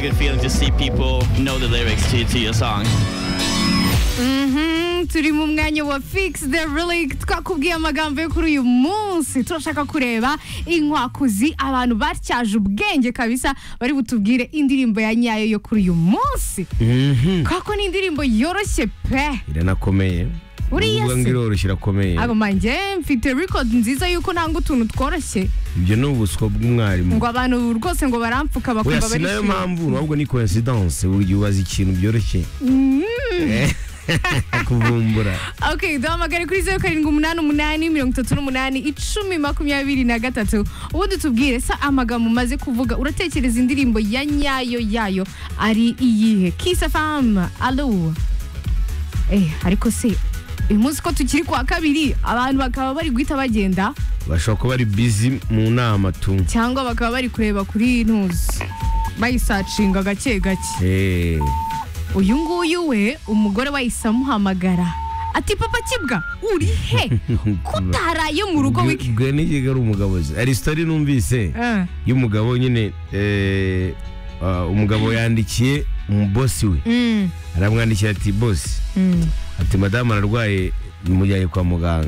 good feeling to see people know the lyrics to, to your song. Uhum, turimo umwanya wa Fix the Relic twakubwiye amagambo yo kuri uyu munsi turashaka kureba inkwakuzi abantu batyaje ubwenge kabisa bari butubwire indirimbo ya nyayo yo kuri uyu munsi kako ni indirimbo yoroshye pe iranakomeye Uriya Uvuga ngo se? iroroshye irakomeye abamanje mfite record nziza yuko nanga utuntu tworoshye ibyo ni ubuswa bw'umwarimu ngo abantu rwose ngo baramfuka oya bakumva si barishimye nayo mpamvu ahubwo ni coincidence buri gihe ubaza ikintu byoroshye kuvumbura ok duhamagare kuri zeru karindwi umunani umunani mirongo itatu n'umunani icumi makumyabiri na gatatu ubundi tubwire sa amagambo umaze kuvuga uratekereza indirimbo ya nyayo yayo ari iyihe kisa famu alo eh ariko se uyu munsi ko tukiri kwa kabiri abantu bakaba bari guhita bagenda bashobora kuba ari busy mu nama tu cyangwa bakaba bari kureba kuri ntuzi bayisacinga gake gake Eh, uyu nguyu we umugore wahise amuhamagara ati papa kibwa uri he kutaraye mu rugo wiki bwe n'igihe ari umugabo ze hari sitori numvise Eh, y'umugabo nyine eh, ah, umugabo yandikiye umubosi we mm, aramwandikira ati bosi mm. ati madamu ararwaye mujyanye kwa muganga